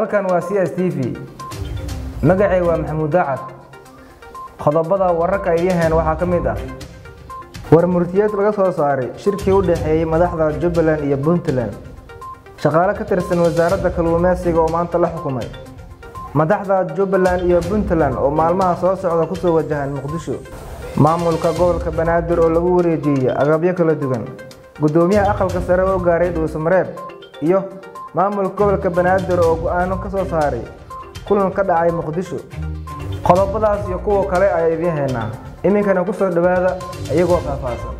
halkan waa c s t v magacay waa maxamuud daacad qodobada wararka idiin waxaa ka mid ah war murtiyeed laga soo saaray shirkii u dhexeeyey madaxda jubbaland iyo puntland shaqaale ka tirsan wasaaradda kalluumeysiga oo maanta la xukumay madaxda jubbaland iyo puntland oo maalmaha soo socda kusoo wajahan muqdisho maamulka gobolka banaadir oo lagu wareejiyey agabyo kala duwan guddoomiyaha aqalka sare oo gaaray dhuusamareeb iyo maamulka gobolka banaadir oo go-aano ka soo saaray kulan ka dhacay muqdisho qodobadaas iyo kuwa kale ayaa idiin haynaa iminkana ku soo dhowaada iyagoo faahfaahsan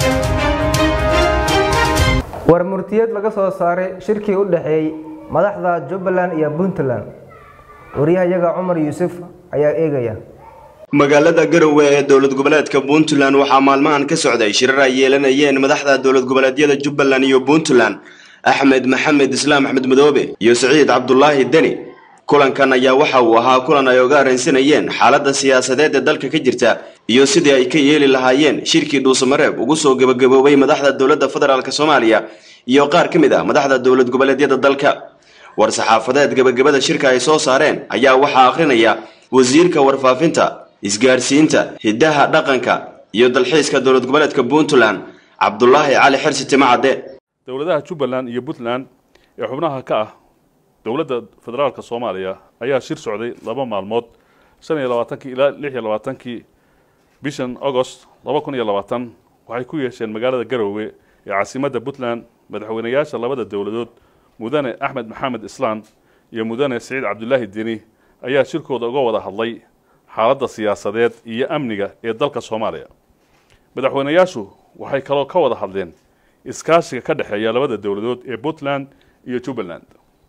war murtiyeed laga soo saaray shirkii u dhexeeyey madaxda jubbaland iyo puntland wariyahayaga cumar yuusuf ayaa eegaya magaalada garowe ee dowlad goboleedka puntland waxaa maalmahan ka socday shirar ay yeelanayeen madaxda dowlad goboleedyada jubbaland iyo puntland axmed maxamed islaam axmed madoobe iyo siciid cabdulaahi deni kulankan ayaa waxa uu ahaa kulan ay oga arransanayeen xaaladda siyaasadeed ee dalka ka jirta iyo sidii ay ka yeeli lahaayeen shirkii dhuusamareeb ugu soo gebagaboobay madaxda dowladda federaalk soomaaliya iyo qaar ka mid ah madaxda dowlad goboleedyada dalka war saxaafadeed gebagabada shirka ay soo saareen ayaa waxaa akhrinaya wasiirka warfaafinta isgaarsiinta hiddaha dhaqanka iyo dalxiiska dowlad goboleedka puntland cabdulaahi cali xirsi timacadde dowladaha jubbaland iyo puntland ee xubnaha ka ah dowladda federaalka soomaaliya ayaa shir socday laba maalmood shan iyo labaatankii ilaa lix iyo labaatankii bishan agost laba kun iyo labaatan waxay ku yeesheen magaalada garowe ee caasimadda puntland madaxweynayaasha labada dowladood mudane axmed maxamed islaan iyo mudane siciid cabdulaahi deni ayaa shirkooda uga wada hadlay xaaladda siyaasadeed iyo amniga ee dalka soomaaliya madaxweynayaashu waxay kaloo ka wada hadleen iskaashiga ka dhexeeya labada dowladood ee puntland iyo jubbaland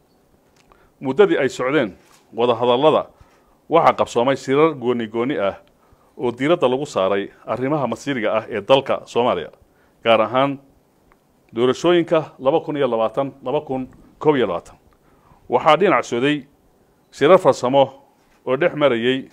muddadii ay socdeen wadahadallada waxaa qabsoomay shirar gooni gooni ah oo diiradda lagu saaray arrimaha masiiriga ah ee dalka soomaaliya gaar ahaan doorashooyinka laba kun iyo labaatan laba kun koob iyo labaatan waxaa dhinac soday shirar farsamo oo dhex marayey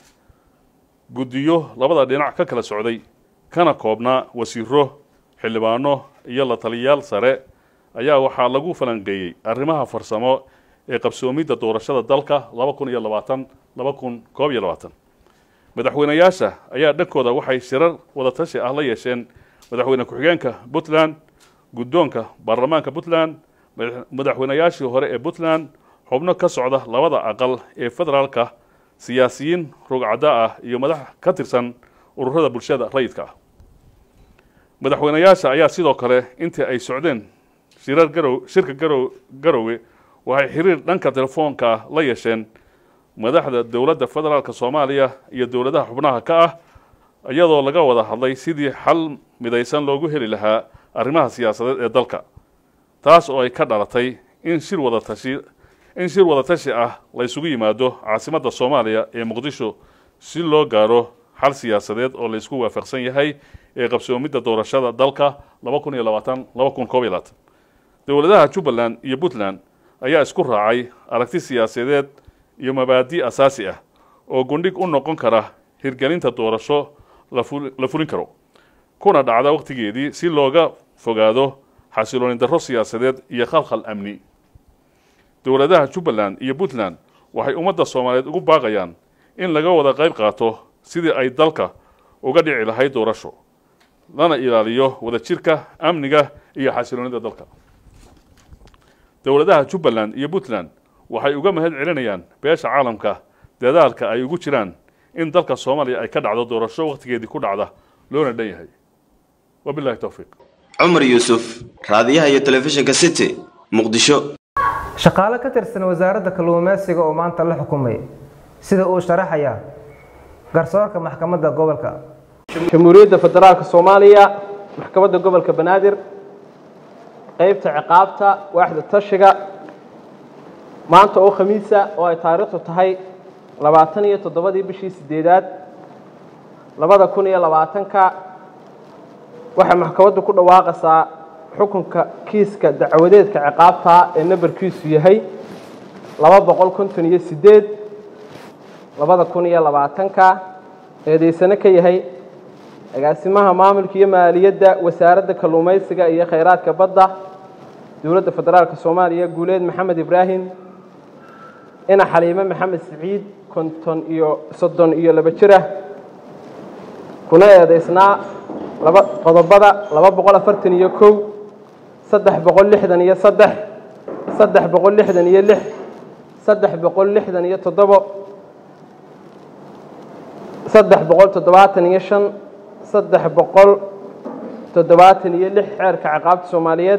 guddiyo labada dhinac ka kala socday kana koobnaa wasiiro xildhibaano iyo la taliyayaal sare ayaa waxaa lagu falanqeeyey arrimaha farsamo ee qabsoomidda doorashada dalka laba kun iyo labaatan laba kun koob iyo labaatan madaxweynayaasha ayaa dhankooda waxay shirar wadatashi ah la yeesheen madaxweyne ku-xigeenka puntland guddoonka baarlamaanka puntland madaxweynayaashii hore ee puntland xubno ka socda labada aqal ee federaalka siyaasiyiin rugcadda ah iyo madax ka tirsan ururada bulshada rayidka ah madaxweynayaasha ayaa sidoo kale intii ay socdeen shirar garow shirka garow garowe waxay xiriir dhanka telefoonka ah la yeesheen madaxda dowladda federaalka soomaaliya iyo dowladaha xubnaha ka ah iyadoo laga wada hadlay sidii xal midaysan loogu heli lahaa arrimaha siyaasadeed ee dalka taas oo ay ka dhalatay in shir wadatashi in shir wadatashi ah la ysugu yimaado caasimadda soomaaliya ee muqdisho si loo gaaro xal siyaasadeed oo la isku waafaqsan yahay ee qabsoomidda doorashada dalka laba kun iyo labaatan laba kun koob iyo labaatan dowladaha jubbaland iyo puntland ayaa isku raacay aragti siyaasadeed iyo mabaadi' asaasi ah oo gundhig u noqon kara hirgelinta doorasho la fulin karo kuna dhacda wakhtigeedii si looga fogaado xasilooni darro siyaasadeed iyo khalkhal amni dowladaha jubbaland iyo puntland waxay ummadda soomaaliyeed ugu baaqayaan in laga wada qayb qaato sidii ay dalka uga dhici lahayd doorasho lana ilaaliyo wadajirka amniga iyo xasiloonida dalka dowladaha jubbaland iyo puntland waxay uga mahad celinayaan beesha caalamka dadaalka ay ugu jiraan in dalka soomaaliya ay ka dhacdo doorasho wakhtigeedii ku dhacda loona dhan yahay wabilahi towfiiq cumar yuusuf raadiyaha iyo telefishinka city muqdisho shaqaale ka tirsan wasaaradda kalluumeysiga oo maanta la xukumay sida uu sharaxaya garsoorka maxkamadda gobolka jamhuuriyadda federaalka soomaaliya maxkamadda gobolka banaadir qeybta ciqaabta waaxda tashiga maanta oo khamiisa oo ay taariikhdu tahay labaatan iyo toddobadii bishii sideedaad labada kun iyo labaatanka waxay maxkamaddu ku dhawaaqaysaa xukunka kiiska dacwadeedka ciqaabta ee nambarkiisu yahay laba boqol konton iyo sideed labada kun iyo labaatanka eedaysano ka yahay agaasimaha maamulka iyo maaliyadda wasaaradda kalluumaysiga iyo khayraadka badda dowladda federaalka soomaaliya guuleed maxamed ibraahim ina xaliime maxamed siciid konton iyo soddon iyo laba jir ah kuna eedaysnaa laba qodobada laba boqol afartan iyo kow saddex boqol lixdan iyo saddex saddex boqol lixdan iyo lix saddex boqol lixdan iyo toddobo saddex boqol toddobaatan iyo shan saddex boqol toddobaatan iyo lix xeerka ciqaabta soomaaliyeed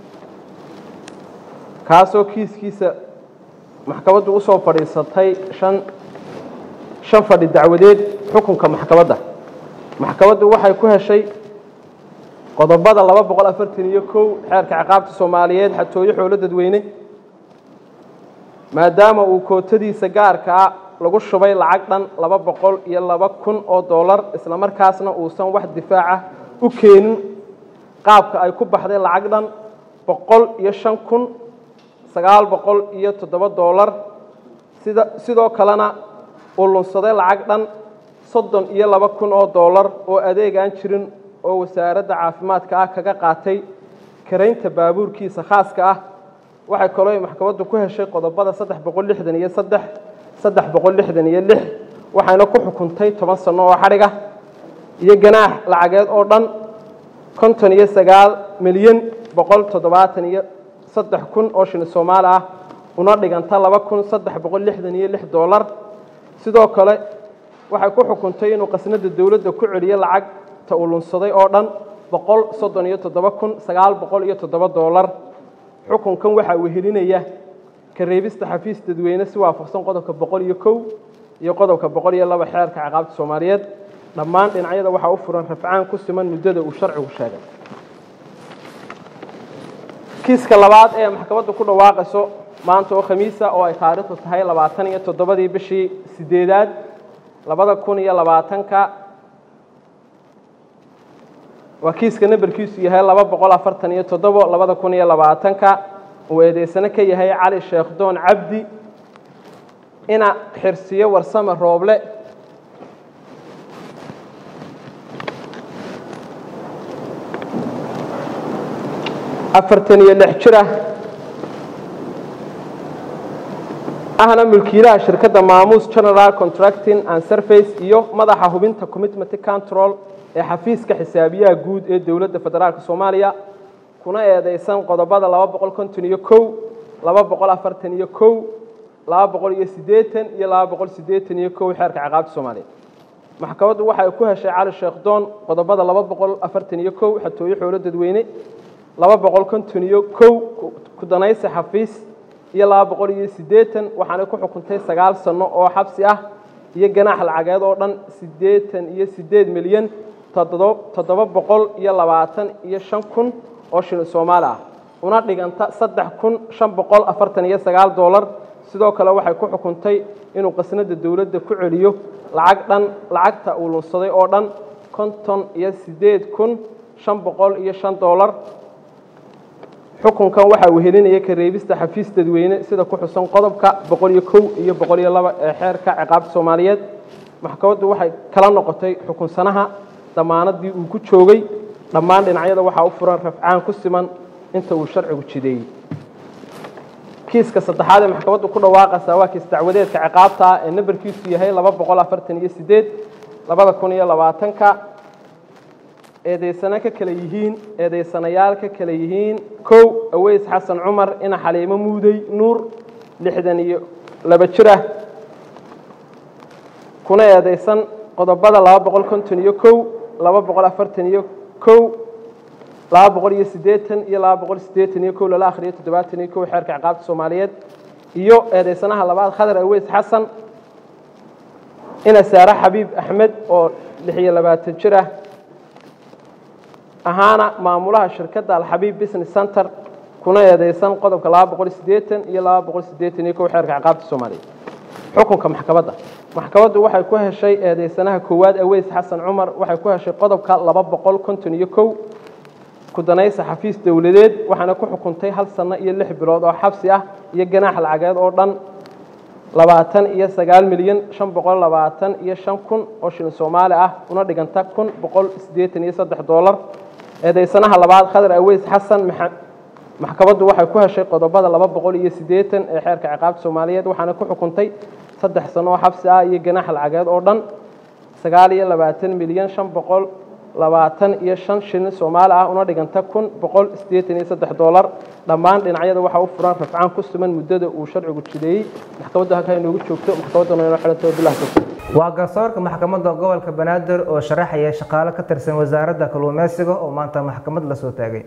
kaasoo kiiskiisa maxkamaddu usoo fadhiisatay shan shan fadhi dacwadeed xukunka maxkamadda maxkamaddu waxay ku heshay qodobada laba boqol afartan iyo kow xeerka ciqaabta soomaaliyeed xatooyo xoolo dadweyne maadaama uu kootadiisa gaarka ah lagu shubay lacag dhan laba boqol iyo laba kun oo dollar isla markaasna uusan wax difaaca u keenin qaabka ay ku baxday lacag dhan boqol iyo shan kun sagaal boqol iyo toddoba dollar sida sidoo kalena uu lunsaday lacag dhan soddon iyo laba kun oo dollar oo adeegaan jirin oo wasaaradda caafimaadka ah kaga qaatay karaynta baabuurkiisa khaaska ah waxay kaloo ay maxkamaddu ku heshay qodobada saddex boqol lixdan iyo saddex saddex boqol lixdan iyo lix waxayna ku xukuntay toban sano oo xadhiga iyo ganaax lacageed oo dhan konton iyo sagaal milyan boqol toddobaatan iyo saddex kun oo shilin soomaali ah una dhiganta laba kun saddex boqol lixdan iyo lix dollar sidoo kale waxay ku xukuntay inuu qasnada dowladda ku celiyo lacagta uu lunsaday oo dhan boqol soddon iyo toddoba kun sagaal boqol iyo toddoba dollar xukunkan waxaa wehelinaya ka reebista xafiis dadweyne si waafaqsan qodobka boqol iyo kow iyo qodobka boqol iyo laba xeerka ciqaabta soomaaliyeed dhammaan dhinacyada waxaa u furan rafcaan ku siman muddada uu sharcigu sheegay kiiska labaad ee maxkamaddu ku dhawaaqayso maanta oo khamiisa oo ay taariikhdu tahay labaatan iyo toddobadii bishii sideedaad labada kun iyo labaatanka waa kiiska namberkiisu yahay laba boqol afartan iyo toddobo labada kun iyo labaatanka uu eedeysano ka yahay cali sheekh doon cabdi ina xirsiyo warsame rooble afartan iyo lix jir ah ahna mulkiilaha shirkadda maamuus general contracting and surface iyo madaxa hubinta commitment control ee xafiiska xisaabiyaha guud ee dowladda federaalk soomaaliya kuna eedeysan qodobada laba boqol konton iyo kow laba boqol afartan iyo kow laba boqol iyo siddeetan iyo laba boqol siddeetan iyo kow xeerka ciqaabta soomaaliya maxkamaddu waxay ku heshay cali sheekh doon qodobada laba boqol afartan iyo kow xatooyo xoolo dadweyne laba boqol konton iyo kow kudanaysi xafiis iyo laba boqol iyo siddeetan waxaanay ku xukuntay sagaal sano oo xabsi ah iyo ganaax lacageed oo dhan siddeetan iyo siddeed milyan toddoba boqol iyo labaatan iyo shan kun oo shilin soomaali ah una dhiganta saddex kun shan boqol afartan iyo sagaal dollar sidoo kale waxay ku xukuntay inuu qasnada dowladda ku celiyo lacag dhan lacagta uu lunsaday oo dhan konton iyo siddeed kun shan boqol iyo shan dollar xukunkan waxaa wehelinaya ka reebista xafiis dadweyne sida ku xusan qodobka boqol iyo kow iyo boqol iyo laba ee xeerka ciqaabta soomaaliyeed maxkamaddu waxay kala noqotay xukunsanaha damaanadii uu ku joogay dhammaan dhinacyada waxaa u furan rafcaan ku siman inta uu sharcigu jideeyey kiiska saddexaad ee maxkamaddu ku dhawaaqaysaa waa kiis dacwadeedka ciqaabta ah ee nambarkiisu yahay laba boqol afartan iyo siddeed labada kun iyo labaatanka eedeysano ka kale yihiin eedeysanayaal ka kale yihiin kow aweys xasan cumar ina xaliimo muudey nuur lixdan iyo laba jir ah kuna eedeysan qodobada laba boqol konton iyo kow laba boqol afartan iyo kow laba boqol iyo siddeetan iyo laba boqol siddeetan iyo kow lala akhriyo toddobaatan iyo kow xeerka ciqaabta soomaaliyeed iyo eedeysanaha labaad khadar aweys xasan ina saare xabiib axmed oo lix iyo labaatan jir ah ahaana maamulaha shirkadda alxabiib business center kuna eedeysan qodobka laba boqol siddeetan iyo laba boqol siddeetan iyo kow xeerka ciqaabta soomaaliyeed xukunka maxkamadda maxkamaddu waxay ku heshay eedeysanaha koowaad aweys xasan cumar waxay ku heshay qodobka laba boqol konton iyo kow kudanaysa xafiis dowladeed waxaana ku xukuntay hal sano iyo lix bilood oo xabsi ah iyo ganaax lacageed oo dhan labaatan iyo sagaal milyan shan boqol labaatan iyo shan kun oo shilin soomaali ah una dhiganta kun boqol siddeetan iyo saddex dollar eedeysanaha labaad khadar aweys xasan maxkamaddu waxay ku heshay qodobada laba boqol iyo siddeetan ee xeerka ciqaabta soomaaliyeed waxaana ku xukuntay saddex sano oo xabsi ah iyo ganaax lacageed oo dhan sagaal iyo labaatan milyan shan boqol labaatan iyo shan shilin soomaali ah una dhiganta kun boqol siddeetan iyo saddex doolar dhammaan dhinacyada waxaa u furan rafcaan ku suman muddada uu sharcigu jideeyey maxkamaddu halkaa inoogu joogto maxkamadduna inoo xidhanto bilah tawfiiq waa garsoorka maxkamadda gobolka banaadir oo sharaxaya shaqaale ka tirsan wasaaradda kalluumeysiga oo maanta maxkamad la soo taagay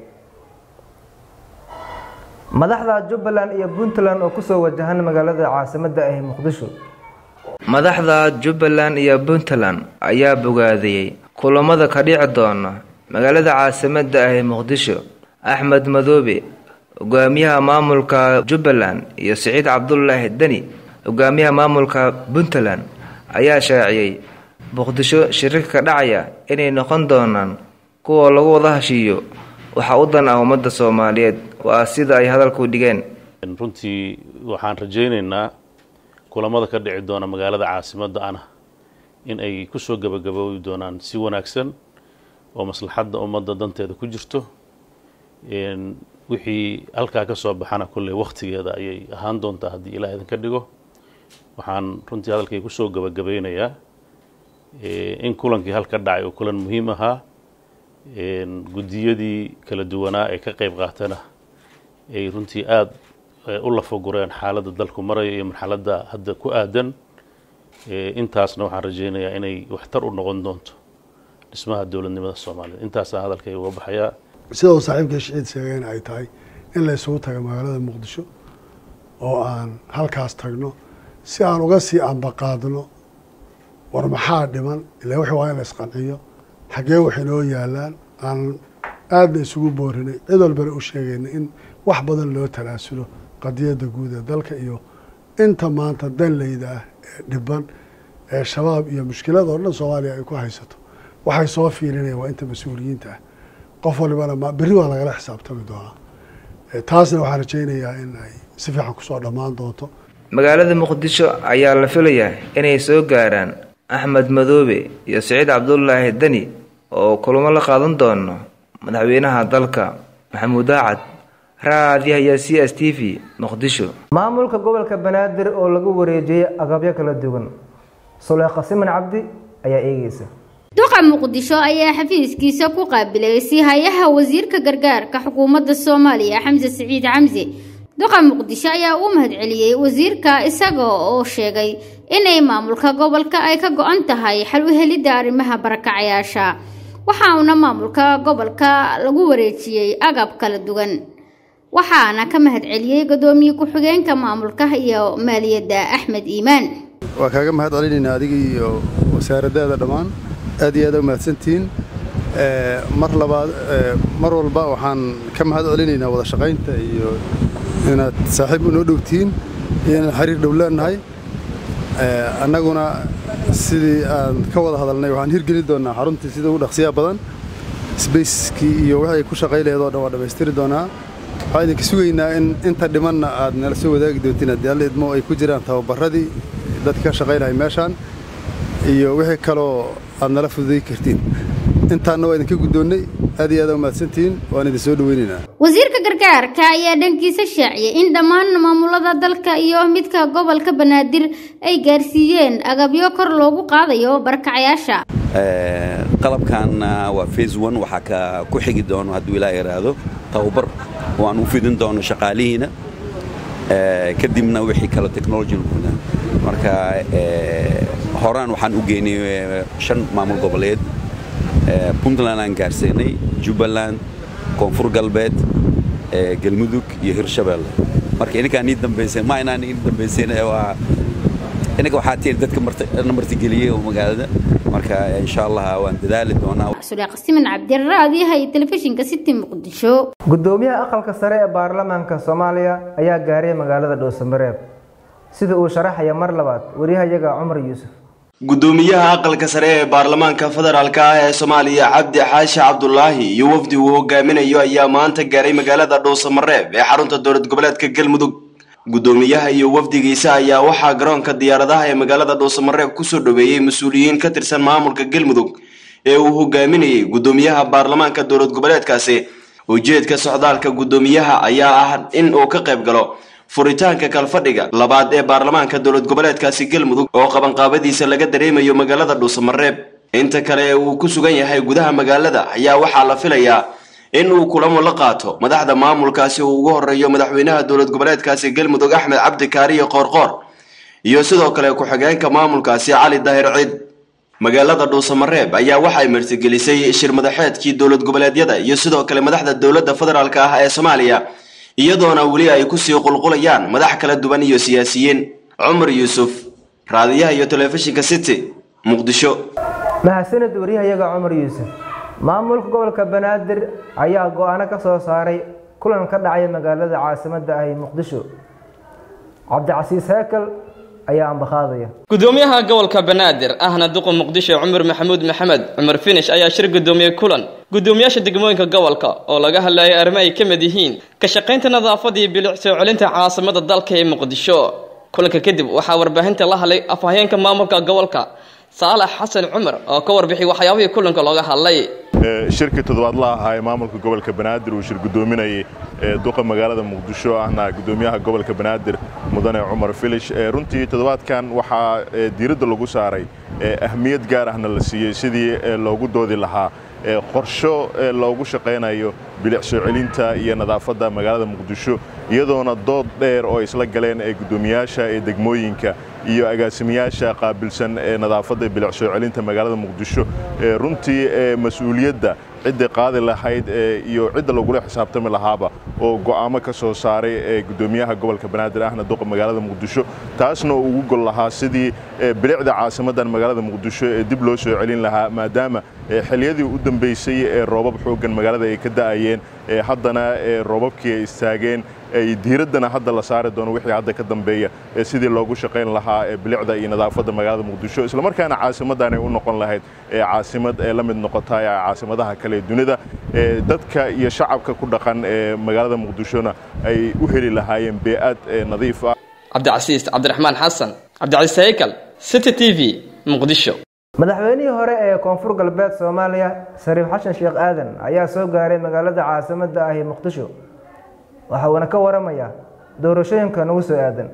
madaxda jubbaland iyo puntland oo kusoo wajahan magaalada caasimadda ah muqdisho madaxda jubbaland iyo puntland ayaa bogaadiyey kulamada ka dhici doona magaalada caasimadda ah ee muqdisho axmed madoobe hogaamiyaha maamulka jubbaland iyo siciid cabdulaahi deni hogaamiyaha maamulka puntland ayaa shaaciyey muqdisho shirarka ka dhacaya inay noqon doonaan kuwa lagu wada heshiiyo waxaa u dan ah ummadda soomaaliyeed waa sida ay hadalku dhigeen runtii waxaan rajaynaynaa kulamada ka dhici doona magaalada caasimadda ana in ay kusoo gabagaboobi doonaan si wanaagsan oo maslaxadda ummadda danteeda ku jirto wixii halkaa ka soo baxana kolley wakhtigeeda ayay ahaan doontaa haddii ilaah idinka dhigo waxaan runtii hadalkay kusoo gabagabeynayaa in kulankii halka dhacay oo kulan muhiim ahaa guddiyadii kala duwanaa ee ka qayb qaatana ay runtii aada u lafagureen xaaladda dalku maraya iyo marxaladda hadda ku aadan intaasna waxaan rajaynayaa inay waxtar u noqon doonto dhismaha dowladnimada soomaaliyeed intaasaa hadalkay uga baxayaa sida uu saaxiibka shiciid sheegayna ay tahay in la isugu tago magaalada muqdisho oo aan halkaas tagno si aan uga sii ambaqaadno war maxaa dhiman ilaa wixii waa in la isqanciyo xaggee waxay noo yaalaan aan aadna isugu boorinay cid walbana u sheegayna in wax badan loo talaasulo qadiyadda guud ee dalka iyo inta maanta danleyda ah ee dhiban ee shabaab iyo mushkilada oo dhan soomaaliya ay ku haysato waxay soo fiilinayaan waa inta mas-uuliyiinta ah qof walibana ma berri waa lagala xisaabtami doonaa taasna waxaan rajaynayaa in ay si fiican kusoo dhammaan doonto magaalada muqdisho ayaa la filayaa inay soo gaaraan axmed madoobe iyo siciid cabdulaahi deni oo kulamo la qaadan doono madaxweynaha dalka maxamuud daacad raadiyaha c s t v muqdisho maamulka gobolka banaadir oo lagu wareejiyey agabyo kala duwan suleekha siman cabdi ayaa eegeysa duqa muqdisho ayaa xafiiskiisa ku qaabilay siihayaha wasiirka gargaarka xukuumadda soomaaliya xamse siciid xamse duqa muqdisho ayaa u mahadceliyey wasiirka isaga oo sheegay inay maamulka gobolka ay ka go-an tahay xal u helidda arrimaha barakacayaasha waxauna maamulka gobolka lagu wareejiyey agab kala duwan waxaana ka mahadceliyey gudoomiye ku-xigeenka maamulka iyo maaliyadda axmed iimaan waa kaaga mahad celinaynaa adiga iyo wasaaradaada dhammaan aad iyo aad u mahadsantihiin mar labaad mar walba waxaan ka mahad celinaynaa wada shaqaynta iyo inaad saaxiib unoo dhowtihiin iyo inaan xiriir dhow leenahay annaguna sidii aan ka wada hadalnay waxaan hirgeli doonaa xaruntii sida ugu dhaqsiyaa badan sbacekii iyo wixii ay ku shaqay laheed oo dhan waa dhammaystiri doonaa waxaan idinka sugaynaa in inta dhimanna aad nala soo wadaagi doontiin haddii alla idmo ay ku jiraan tababarradii dadka ka shaqaynaya meeshaan iyo wixii kaloo aad nala fududay kartiin intaanna waa idinka guddoonnay aad iyo aad u mahadsantihiin waan idin soo dhoweynaynaa wasiirka gargaarka ayaa dhankiisa shaaciyay in dhammaan maamulada dalka iyo midka gobolka banaadir ay gaarsiiyeen agabyo kor loogu qaadayo barakacayaasha qalabkan waa phase one waxaa ka ku xigi doono hadduu ilaa yidhaahdo tababar oo aan u fidin doono shaqaalihiina kadibna wixii kale technology marka horaan waxaan u geynay shan maamul goboleed puntland aan gaarsiinay jubbaland koonfur galbeed galmudug iyo hirshabeelle marka ininkaan ii dambaysay ma inaan ii dambaysayn waa ininka waxaa tiir dadka martigeliyey oo magaalada marka insha allah waan dadaali doonaa suleeq siman cabdiraadiyaha iyo telefishinka city muqdisho gudoomiyaha aqalka sare ee baarlamaanka soomaaliya ayaa gaaray magaalada dhowsamareeb sida uu sharaxaya mar labaad waryahayaga cumar yuusuf gudoomiyaha aqalka sare ee baarlamaanka federaalk ah ee soomaaliya cabdi xaashi cabdulaahi iyo wafdi uu hogaaminayo ayaa maanta gaaray magaalada dhuusamareeb ee xarunta dowlad goboleedka galmudug gudoomiyaha iyo wafdigiisa ayaa waxaa garoonka diyaaradaha ee magaalada dhuusamareeb kusoo dhoweeyey mas-uuliyiin ka tirsan maamulka galmudug ee uu hogaaminayay gudoomiyaha baarlamaanka dowlad goboleedkaasi ujeedka socdaalka guddoomiyaha ayaa ah in uu ka qayb galo furitaanka kalfadhiga labaad ee baarlamaanka dowlad goboleedkaasi galmudug oo qabanqaabadiisa laga dareemayo magaalada dhuusamareeb inta kale ee uu ku sugan yahay gudaha magaalada ayaa waxaa la filayaa in uu kulamo la qaato madaxda maamulkaasi uu ugu horeeyo madaxweynaha dowlad goboleedkaasi galmudug axmed cabdi kaariye qoorqoor iyo sidoo kale ku-xigeenka maamulkaasi cali daahir ciid magaalada dhuusamareeb ayaa waxay martigelisay shir madaxeedkii dowlad goboleedyada iyo sidoo kale madaxda dowladda federaalk ah ee soomaaliya iyadoona weli ay kusii qulqulayaan madax kala duwan iyo siyaasiyiin cumar yuusuf raadiyaha iyo telefishinka city muqdisho mahadsanid wariyahayaga cumar yuusuf maamulka gobolka banaadir ayaa go-aano ka soo saaray kulan ka dhacay magaalada caasimadda ah ee muqdisho cabdicasiis heekel ayaa ambaqaadaya gudoomiyaha gobolka banaadir ahna duqa muqdisho cumar maxamuud maxamed cumar finish ayaa shir gudoomiyey kulan gudoomiyaasha degmooyinka gobolka oo laga hadlayay arrimo ay ka mid yihiin ka shaqaynta nadaafada iyo bilic soo celinta caasimada dalka ee muqdisho kulanka kadib waxaa warbaahinta la hadlay afhayeenka maamulka gobolka saalax xasan cumar oo ka warbixiyay waxyaabihii kulanka looga hadlay shirkii toddobaadlaha ahaa ee maamulka gobolka banaadir uu shir gudoominayay duqa magaalada muqdisho ahna gudoomiyaha gobolka banaadir mudane cumar filish runtii toddobaadkan waxaa diiradda lagu saaray ahmiyad gaar ahna la siiyey sidii loogu doodi lahaa qorsho loogu shaqaynayo bilic soo celinta iyo nadaafadda magaalada muqdisho iyadoona dood dheer oo isla galeen ee guddoomiyaasha ee degmooyinka iyo agaasimayaasha qaabilsan ee nadaafadda bilic soo celinta magaalada muqdisho runtii mas-uuliyadda cidda qaadi lahayd iyo cidda lagula xisaabtami lahaaba oo go'aamo ka soo saaray ee guddoomiyaha gobolka banaadir ahna duqa magaalada muqdisho taasna uu ugu gol lahaa sidii bilicda caasimadan magaalada muqdisho ee dib loo soo celin lahaa maadaama xilliyadii u dambaysay ee roobab xooggan magaalada ay ka da'ayeen haddana roobabkii ay istaageen diiraddana hadda la saari doono wixii hadda ka dambeeya sidii loogu shaqayn lahaa bilicda iyo nadaafadda magaalada muqdisho islamarkaana caasimadan ay u noqon lahayd caasimad ee la mid noqota caasimadaha kale ee dunida dadka iyo shacabka ku dhaqan ee magaalada muqdishona ay u heli lahaayeen bee'ad nadiif ah cabdicasiis cabdiraxmaan xasan cabdicasiis haykal city t v muqdisho madaxweynihii hore ee koonfur galbeed soomaaliya shariif xasan sheekh aadan ayaa soo gaaray magaalada caasimadda ah ee muqdisho waxa uuna ka waramayaa doorashooyinka nagu soo aadan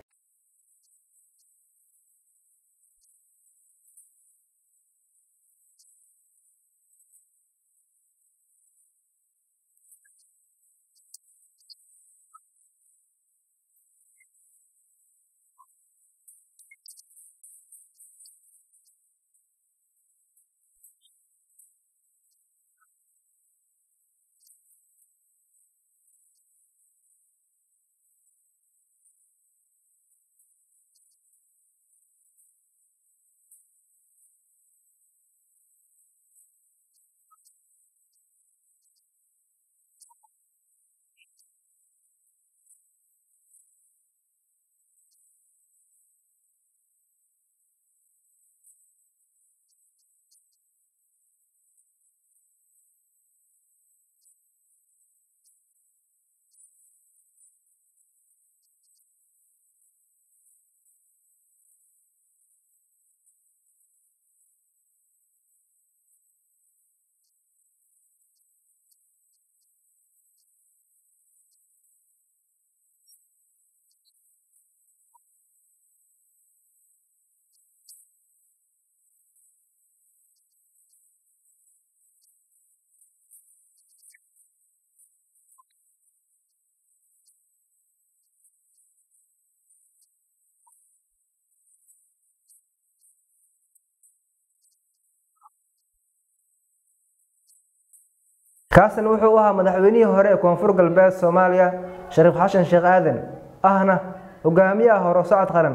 kaasina wuxuu u ahaa madaxweynihii hore ee koonfur galbeed soomaaliya shariif xasan sheekh aadan ahna hogaamiyaha hore socod qaran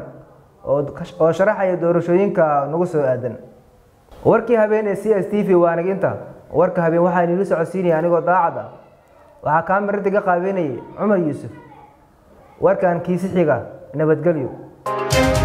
oo sharaxaya doorashooyinka nagu soo aadan warkii habeen ee c s t v waa aniginta warka habeen waxaa inila socodsiinaya anigoo daacad ah waxaa kaamirada ka qaabeynayay cumar yuusuf warkan kiisi xiga nabadgelyo